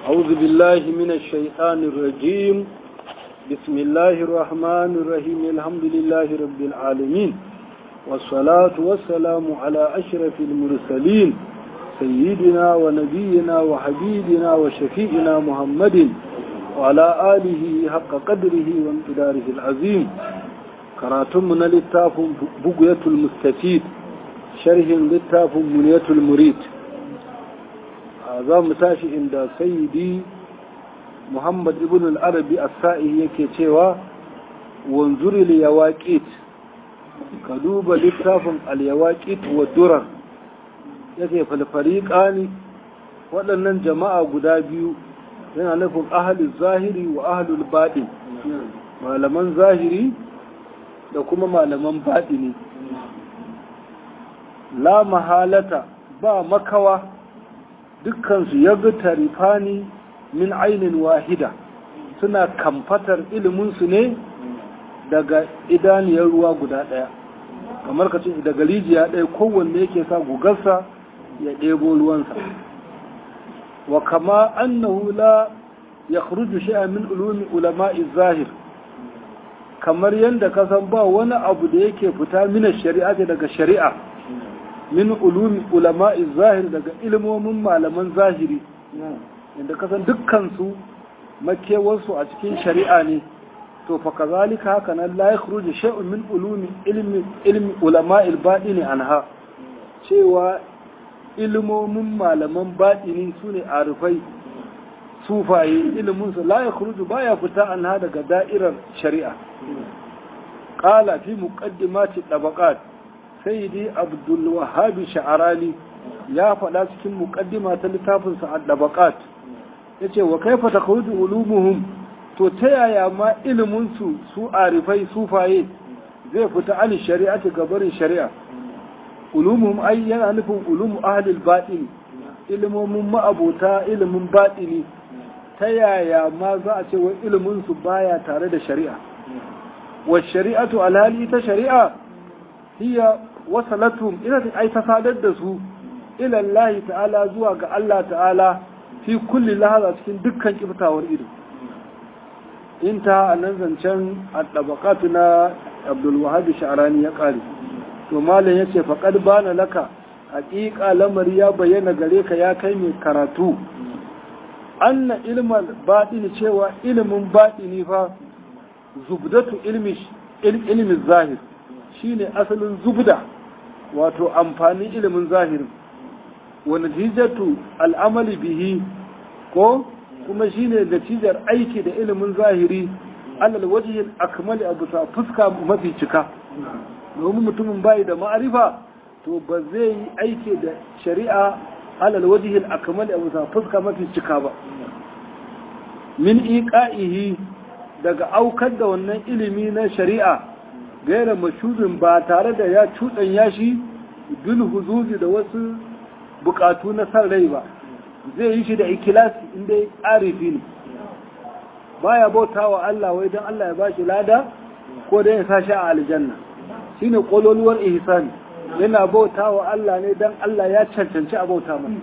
أعوذ بالله من الشيطان الرجيم بسم الله الرحمن الرحيم الحمد لله رب العالمين والصلاة والسلام على أشرف المرسلين سيدنا ونبينا وحبيبنا وشفيئنا محمد وعلى آله حق قدره وامتداره العظيم كراتمنا للتاف بقية المستفيد شرح للتاف منية المريد za mu tashi inda sayyidi muhammad ibn al-arabi as-sa'i yake cewa wanzuri al-yawaqit ka duba littafin al-yawaqit wa durar yake falfariqani waɗannan jama'a guda biyu yana nufin ahlul zahiri wa ahlul baɗin malaman zahiri da kuma malaman baɗini la mahalata ba makawa dukkansu ya ga tarifani min ainin wahida suna kamfatar iliminsu ne daga idaniyar ruwa guda ɗaya kamar ka ce daga rijiya ɗaya kowanne yake sa gugarsa ya ɗebo ruwansa wa kama annahu la ya khuruju shi'a min ulumi ulama'i zahir kamar yadda ka san ba wani abu da yake fita mina shari'a daga shari'a min ulumi ulama'i zahir daga ilmomin malaman zahiri inda kasan dukkansu makewarsu a cikin shari'a ne to fa kazalika haka nan la yakhruju shay'un min ulumi ilmi ilmi ulama'il batini anha cewa ilmomin malaman batini sune arifai sufaye ilimin su la yakhruju baya fita anha daga da'irar shari'a qala fi muqaddimati tabaqat sayyidi abdul wahabi sha'arani ya faɗa cikin muqaddima ta littafinsa ad-dabaqat yace wa kaifa takhruju ulumuhum to ta yaya ma ilimin su su arifai sufaye zai fita an shari'ati gabarin shari'a ulumuhum ai yana nufin ulumu ahlil batin ilimomin ma'abota ilimin batini ta yaya ma za a ce wa ilimin su baya tare da shari'a wa shari'atu alhali ta shari'a hiya wasalatum ina ta ai ta sadar da su ila Allah ta'ala zuwa ga Allah ta'ala fi kulli lahaza cikin dukkan kiftawar ido in ta nan zancen at-tabaqatu na Abdul Wahhab Sha'rani ya kare to malam yace faqad bana laka haqiqa lamari ya bayyana gare ka ya kai mai karatu anna ilmal batini cewa ilimin batini fa zubdatu ilmi ilmi zahir shine asalin zubda wato amfanin ilimin zahirin wa natijatu al'amali bihi ko kuma shine natijar aiki da ilimin zahiri alal wajhi akmali abu sa fuska mafi cika domin mutumin bai da ma'arifa to ba zai yi aiki da shari'a alal wajhi akmali abu sa fuska mafi cika ba min iqa'ihi daga aukar da wannan ilimi na shari'a gaira mashudin ba tare da ya cuɗanya shi bil huzuzi da wasu bukatu na san rai ba zai yi shi da ikilasi inda ya arifi ne baya bauta wa Allah wai don Allah ya ba shi lada ko da ya sa shi a aljanna shine kololuwar ihsani yana bauta wa Allah ne don Allah ya cancanci a bauta masa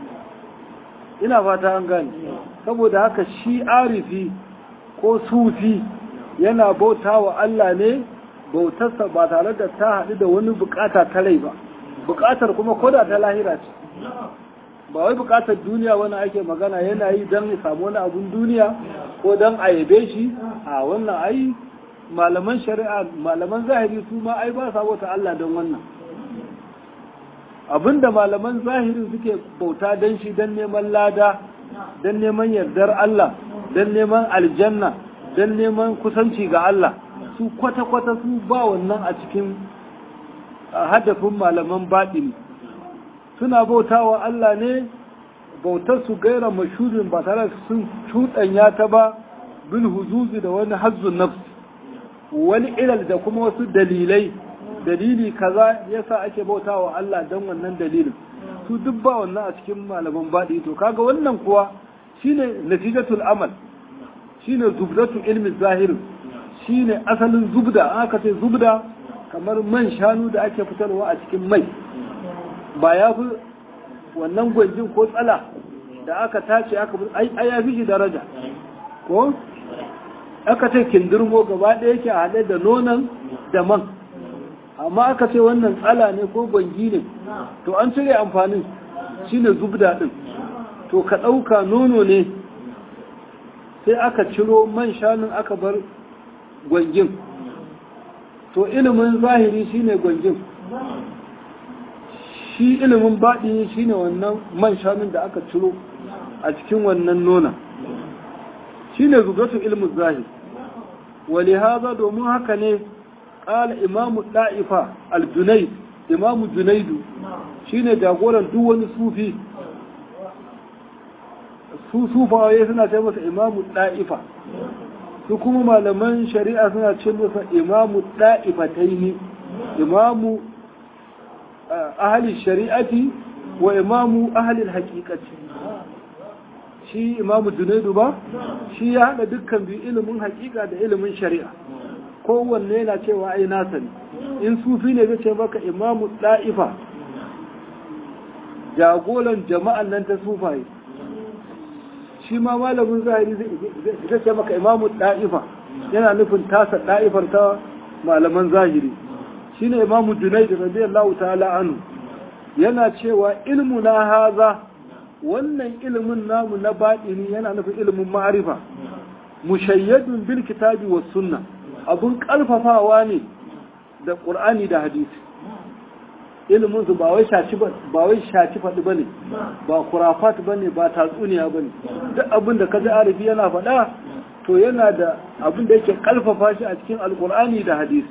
ina fata an gane saboda haka shi arifi ko sufi yana bauta wa Allah ne bautarsa ba tare da ta haɗu da wani bukata ta rai ba bukatar kuma koda ta lahira ce ba wai bukatar duniya wani ake magana yana yi don ya samu wani abun duniya ko don a yabe shi a wannan ai malaman shari'a malaman zahiri su ma ai ba sa bauta Allah don wannan abinda malaman zahiri suke bauta don shi don neman lada don neman yardar Allah don neman aljanna don neman kusanci ga Allah su kwata-kwata su ba wannan a cikin hadafin malaman baɗini suna bautawa Allah ne bautar su gaira mashurin ba tare sun cuɗanya ta ba bil huzuzi da wani hazzun nafs wani ilal da kuma wasu dalilai dalili kaza yasa ake bautawa Allah don wannan dalilin su duk ba wannan a cikin malaman baɗi to kaga wannan kuwa shine natijatul amal shine zubdatu ilmi zahirin shine asalin zubda an aka ce zubda kamar man shanu da ake fitarwa a cikin mai ba ya fi wannan gwanjin ko tsala da aka tace aka ai ya fi shi daraja ko aka ce kindirmo gaba ɗaya yake a haɗe da nonon da man amma aka ce wannan tsala ne ko gwangi ne to an cire amfanin shine zubda ɗin to ka ɗauka nono ne sai aka ciro man shanun aka bar gwangin to ilimin zahiri shine gwangin shi ilimin baɗi shine wannan man shanun da aka ciro a cikin wannan nona shine zugatu ilimin zahiri wali haza domin haka ne ƙala imamu ɗa'ifa al-junaid imamu junaidu shine jagoran duk wani sufi su sufawaye suna ce masa imamu ɗa'ifa su kuma malaman shari'a suna ce masa imamu ɗa'ifataini imamu ahli shari'ati wa imamu ahli haƙiƙaci shi imamu junaidu ba shi ya haɗa dukkan biyu ilimin haƙiƙa da ilimin shari'a kowanne yana cewa ai nasa ne in sufi ne zai ce maka imamu ɗa'ifa jagoran jama'an nan ta sufaye shi ma malamin zahiri zai ce maka imamu ɗa'ifa yana nufin tasa ɗa'ifar ta malaman zahiri shi ne imamu junaid radiyallahu ta'ala anu yana cewa ilmu na haza wannan ilimin namu na baɗini yana nufin ilimin ma'arifa mushayyadun bil kitabi was sunna abun ƙarfafawa ne da ƙur'ani da hadisi ilimin su ba wai shaci ba wai shaci faɗi bane ba kurafat bane ba tatsuniya bane duk abin da kaji arifi yana faɗa to yana da abin da yake kalfafa shi a cikin alkur'ani da hadisi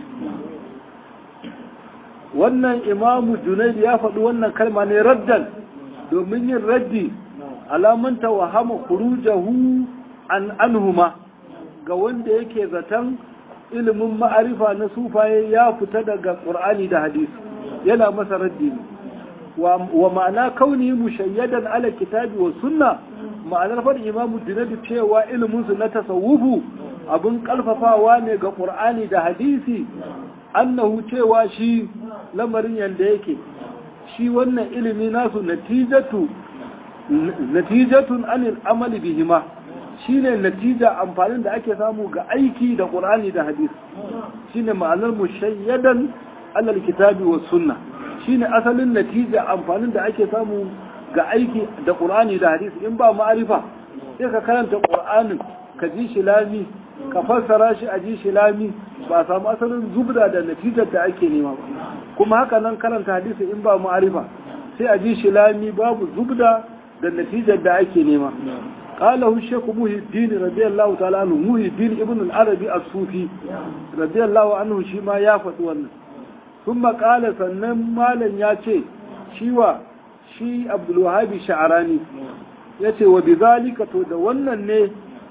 wannan imamu junaid ya faɗi wannan kalma ne raddan domin yin raddi alamanta wa hama khurujahu an anhuma ga wanda yake zaton ilimin ma'arifa na sufaye ya fita daga qur'ani da hadisi yana masa raddi ne wa ma'ana kauni mushayyadan ala kitabi wa sunna ma'anar faɗin imamu junaidu cewa iliminsu na tasawufu abin kalfafawa ne ga ƙur'ani da hadisi annahu cewa shi lamarin yanda yake shi wannan ilimi nasu natijatu natijatun anil amali bihima shine natija amfanin da ake samu ga aiki da ƙur'ani da hadisi shine ma'anar mushayyadan alal kitabi wa sunna shine asalin natija amfanin da ake samu ga aiki da ƙur'ani da hadisi in ba ma'arifa sai ka karanta ƙur'anin ka ji shi lami ka fassara shi a ji shi lami ba samu asalin zubda da natijar da ake nema ba kuma haka nan karanta hadisi in ba ma'arifa sai a ji shi lami babu zubda da natijar da ake nema قاله الشيخ محي الدين رضي الله تعالى عنه محي الدين ابن العربي الصوفي رضي الله عنه شما يافت wannan ثم قال sannan malam ya ce shiwa shi abdulwahabi sha'arani ya ce wa bizalika to da wannan ne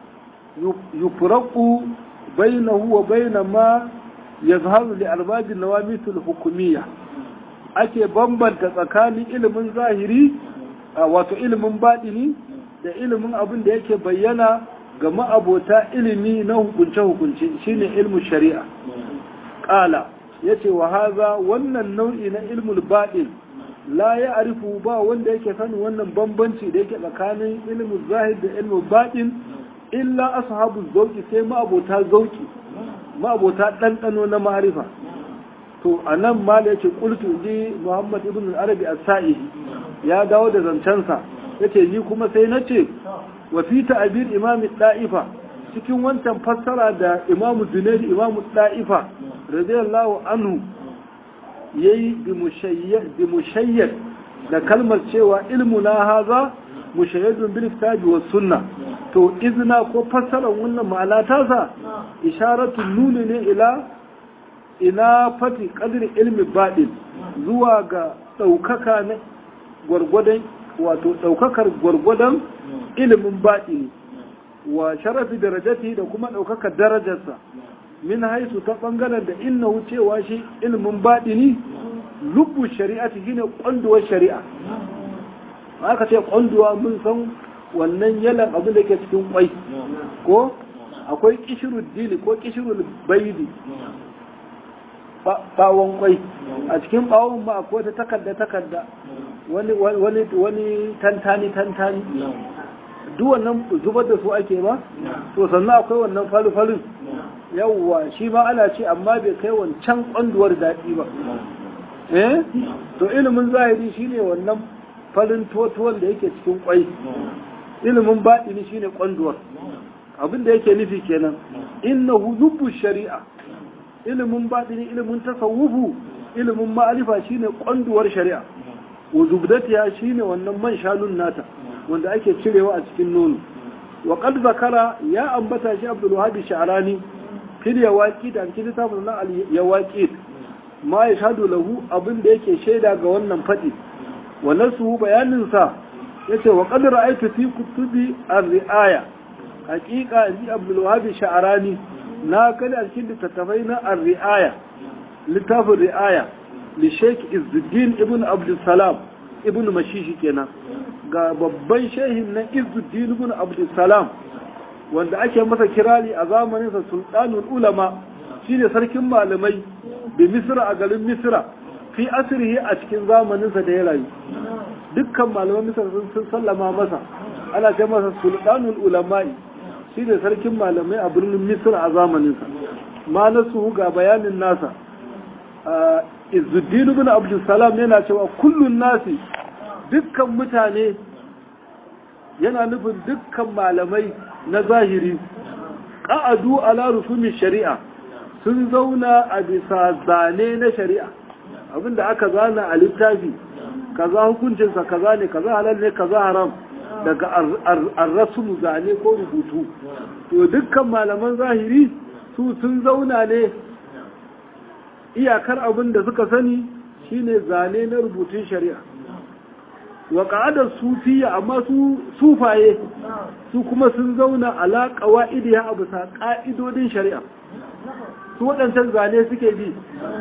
yufraku bainahu wa baina ma yazharu li arbabin nawamitul hukumiyya ake bambanta tsakanin ilimin zahiri wato ilimin baɗini da ilimin abin da yake bayyana ga ma'abota ilimi na hukunce-hukunce shine ilmin shari'a ƙala ya ce wa haza wannan nau'i na ilmul baɗin la ya arifu ba wanda yake sanin wannan bambanci da yake tsakanin ilmin zahir da ilmin baɗin illa ashabu zauki sai ma'abota zauki ma'abota ɗanɗano na ma'arifa to a nan ma da yake ƙultu ji muhammad ibn arabi as-sa'i ya dawo da zancensa yace ni kuma sai na ce wa fi ta'bir imam da'ifa cikin wancan fassara da imam junayd imam da'ifa radiyallahu anhu yayi bi mushayyad bi mushayyad da kalmar cewa ilmu na haza mushayyadun bil kitabi was sunna to izna ko fassarar wannan ma'ana ta sa isharatu nuni ne ila ina fati qadri ilmi badin zuwa ga daukaka na gwargwadon wato daukakar gwargwadon ilimin baɗini wa sharafi darajati da kuma daukakar darajarsa min haisu ta ɓangaren da inna wucewa shi ilimin baɗini lubbu shari'ati shine ƙwanduwar shari'a aka ce ƙwanduwa mun san wannan yalan abin da ke cikin ƙwai ko akwai kishirul dili ko kishirul baidi bawon ƙwai a cikin bawon ma akwai ta takarda takarda wani wani wani tantani tantani duk wannan zubar da su ake ba to sannan akwai wannan falfalin yawwa shi ma ana ce amma bai kai wancan kwanduwar daɗi ba eh to ilimin zahiri shine wannan farin totuwan da yake cikin kwai ilimin baɗini shine kwanduwar abin da yake nufi kenan innahu lubbu shari'a ilimin baɗini ilimin tasawufu ilimin ma'arifa shine kwanduwar shari'a wa zubdatiya shine wannan man shanun nata wanda ake cirewa a cikin nono wa qad zakara ya ambata shi Abdul Wahhab Sha'rani fil yawaqi da cikin littafin na al yawaqi ma yashhadu lahu abin da yake shaida ga wannan fadi wa nasu bayanin sa yace wa qad ra'aytu fi kutubi ar-ri'aya haqiqa ji Abdul Wahhab Sha'rani na kada a cikin littattafai na ar-ri'aya littafin ri'aya li Sheikh Izzuddin ibn Abdul Salam ibn Mashishi kenan ga babban shehin na Izzuddin ibn Abdul Salam wanda ake masa kirari a zamanin sa sultanul ulama shine sarkin malamai da Misra a garin Misra fi asrihi a cikin zamanin sa da ya rayu dukkan malaman Misra sun sallama masa ana ce masa sultanul ulama shine sarkin malamai a birnin Misra a zamanin sa ma nasu ga bayanin nasa Izzuddin ibn Abdul Salam yana cewa kullun nasi dukkan mutane yana nufin dukkan malamai na zahiri ƙa'adu ala rusumin shari'a sun zauna a bisa zane na shari'a abinda aka zana a littafi kaza hukuncinsa kaza ne kaza halal ne kaza haram daga arrasulu zane ko rubutu to dukkan malaman zahiri su sun zauna ne iyakar abin da suka sani shine zane na rubutun shari'a wa ƙa'adar sufiya amma su sufaye su kuma sun zauna ala ƙawa'idiya a bisa ƙa'idodin shari'a su waɗancan zane suke bi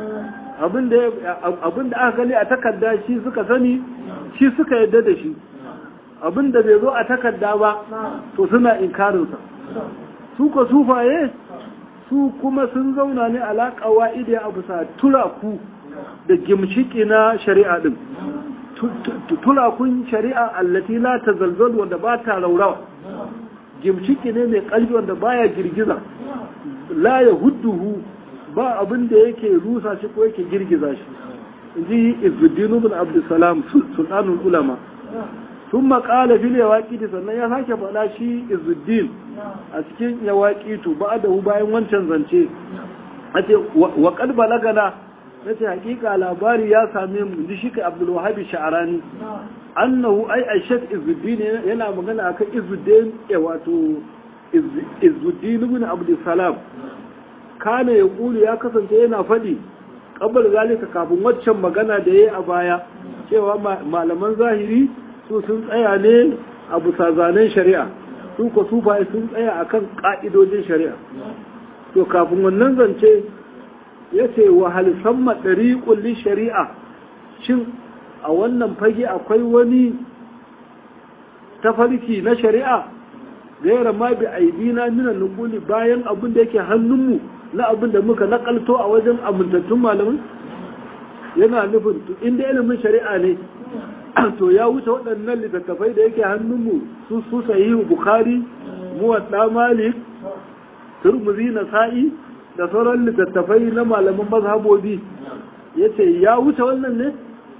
abinda aka gani a takarda shi suka sani shi suka yadda da shi abinda bai zo a takarda ba to suna inkarinsa su ka sufaye su kuma sun zauna ne ala ƙawa'idiya a bisa turaku da gimshiki na shari'a ɗin turakun shari'a allati la tazalzal wanda ba ta raurawa gimshiki ne mai kalbi wanda baya girgiza la ya hudduhu ba abin da yake rusa shi ko yake girgiza shi inji izuddin ibn abdussalam sultanul ulama sun maƙala fil yawaƙiti sannan ya sake faɗa shi izuddin a cikin yawaƙitu ba da bayan wancan zance a ce wa ƙad balagana na ce hakika labari ya same mu ji shi ka abdulwahabi sha'arani annahu ai aishak izuddin yana magana akan izuddin ya wato izuddin ibn abdussalam kana ya kulu ya kasance yana faɗi kabbar zalika kafin waccan magana da yayi a baya cewa malaman zahiri su sun tsaya ne a bisa zanen shari'a su ko sufaye sun tsaya akan ka'idojin shari'a to kafin wannan zance ya ce wa halisan maɗari ƙullin shari'a shin a wannan fage akwai wani tafarki na shari'a gaira ma bi aidina minan nukuli bayan abin da yake hannunmu na abin da muka nakalto a wajen amintattun malamin yana nufin inda ilimin shari'a ne to ya wuce waɗannan littattafai da yake hannunmu su su sahihu bukhari muwadda malik turmuzi na sa'i da sauran littattafai na malaman mazhabobi ya ce ya wuce wannan ne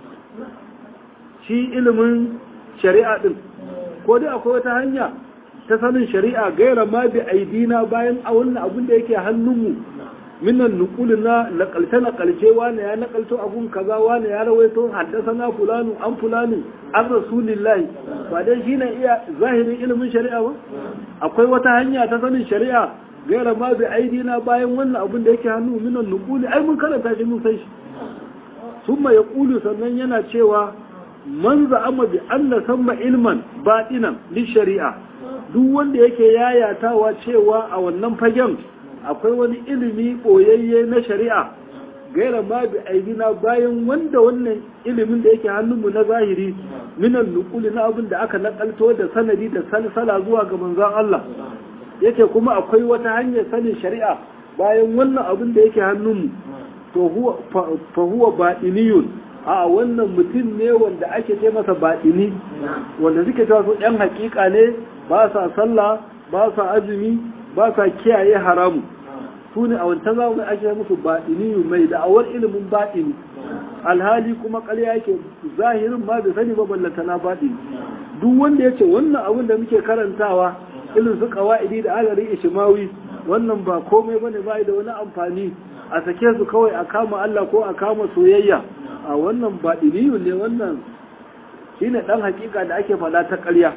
shi ilimin shari'a ɗin ko dai akwai wata hanya ta sanin shari'a gaira ma bi aidina bayan a wannan abin da yake hannunmu minan nukuli na nakalce nakalce wane ya nakalto abun kaza wane ya rawaito haddasa na fulanu an fulani an rasulillahi ba dai shi ne iya zahirin ilimin shari'a ba akwai wata hanya ta sanin shari'a gaira ma bi aidina bayan wannan abin da yake hannu minan nukuli ai mun karanta shi mun san shi summa ya kulu sannan yana cewa man za'ama bi anna samma ilman batinan li shari'a duk wanda yake yayatawa cewa a wannan fagen akwai wani ilimi boyayye na shari'a gaira ma bi aidina bayan wanda wannan ilimin da yake hannunmu na zahiri minan nukuli na abin da aka nakalto da sanadi da salsala zuwa ga manzon Allah yake kuma akwai wata hanyar sanin shari'a bayan wannan abin da yake hannunmu to fa huwa baɗiniyun a wannan mutum ne wanda ake ce masa baɗini wanda suke cewa su ɗan hakika ne ba sa sallah ba sa azumi ba sa kiyaye haramu su ne a wancan zamani ake musu baɗini mai da'awar ilimin baɗini alhali kuma ƙarya yake zahirin ma da sani ba ballanta na baɗini duk wanda ya ce wannan abin da muke karantawa ilin su kawa'idi da alari ishimawi wannan ba komai bane ba da wani amfani a sake su kawai a kama Allah ko a kama soyayya a wannan baɗiniyu ne wannan shine ɗan hakika da ake faɗa ta ƙarya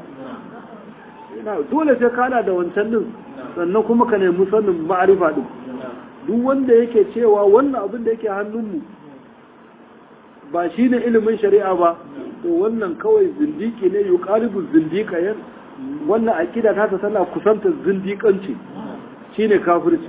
dole sai kana da wancan din sannan kuma ka nemi sanin ma'arifa din duk wanda yake cewa wannan abin da yake hannunmu ba shi ne ilimin shari'a ba to wannan kawai zindiki ne yi ƙaribin zindika yan wannan aƙida ta ta tana kusanta zindikanci shi ne kafirci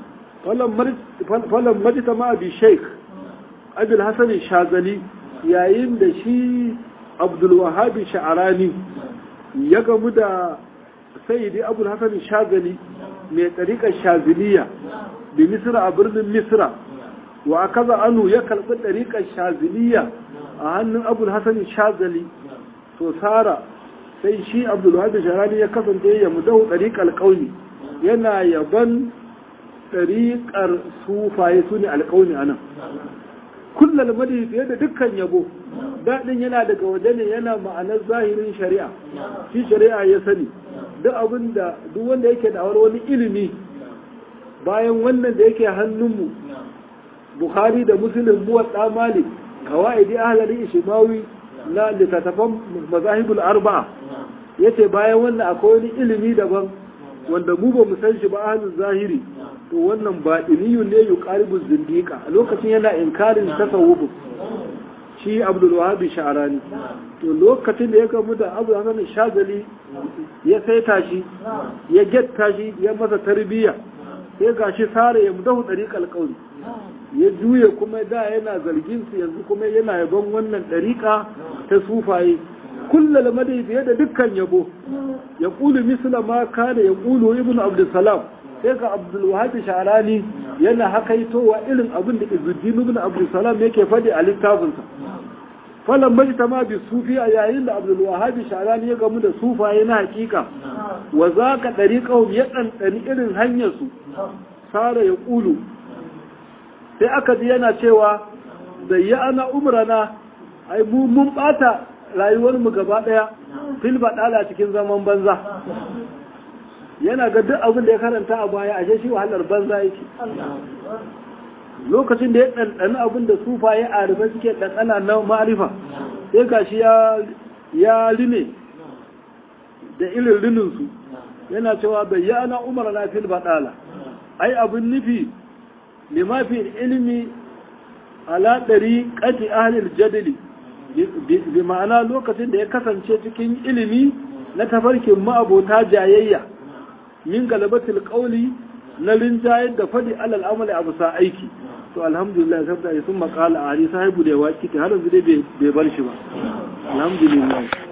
falon majita ma abi sheik abil hassanin shazali yayin da shi abdulwahabi sha'arani ya gamu da sayyidi abul hassanin shazali mai ɗariƙar shaziliya da misira a birnin misira wa kaza anu ya karɓi ɗariƙar shaziliya a hannun abul hassan shazali to sara sai shi abdulwahab sharani ya kasance ya mudahu ɗariƙar ƙauni yana yaban ɗariƙar sufaye su ne alƙauni a nan kullum madi fiye da dukkan yabo daɗin yana daga waje ne yana ma'anar zahirin shari'a shi shari'a ya sani duk abin da duk wanda yake da wani ilimi bayan wannan da yake hannunmu bukhari da muslim muwadda malik kawaidi ahlali ishimawi na littattafan mazahibul arba'a yace bayan wannan akwai wani ilimi daban wanda mu ba mu san shi ba ahlul zahiri to wannan ba iliyun ne yuqaribu zindiqa a lokacin yana inkarin tasawuf shi abdul wahhab sha'rani to lokacin da ya gamu da abu hasan shazali ya saita shi ya getta shi ya masa tarbiyya sai gashi sare ya mudahu dariqal qawli ya juye kuma da yana zargin su yanzu kuma yana yabon wannan ɗariƙa ta sufaye kullal madai fiye da dukkan yabo ya ƙulu misla ma kana ya ƙulu ibn abdulsalam sai ga abdulwahabi sharani yana hakaitowa irin abin da izuddin ibn abdulsalam yake faɗi a littafinsa falan majta ma bi sufi a yayin da abdulwahabi sharani ya gamu da sufaye na hakika wa za ka ɗariƙahum ya ɗanɗani irin hanyarsu sara ya ƙulu sai aka ji yana cewa da ya ana umrana ai mu mun bata rayuwarmu gaba daya fil badala cikin zaman banza yana ga duk abin da ya karanta a baya ashe shi wahalar banza yake lokacin da ya ɗanɗani abin da sufaye a rufe suke ɗanɗana na ma'arifa sai ga shi ya rine da irin rininsu yana cewa bai ya ana umarna fil badala ai abin nufi lima fi ilimi ala ɗari ƙati ahalil jadali bi ma'ana lokacin da ya kasance cikin ilimi na tafarkin ma'abota jayayya min galabatul ƙauli na rinjayar da faɗi alal amali abu sa aiki to alhamdulillah sabta sun makala a hari sahibu da ya waƙi ta har yanzu dai bai bar shi ba alhamdulillah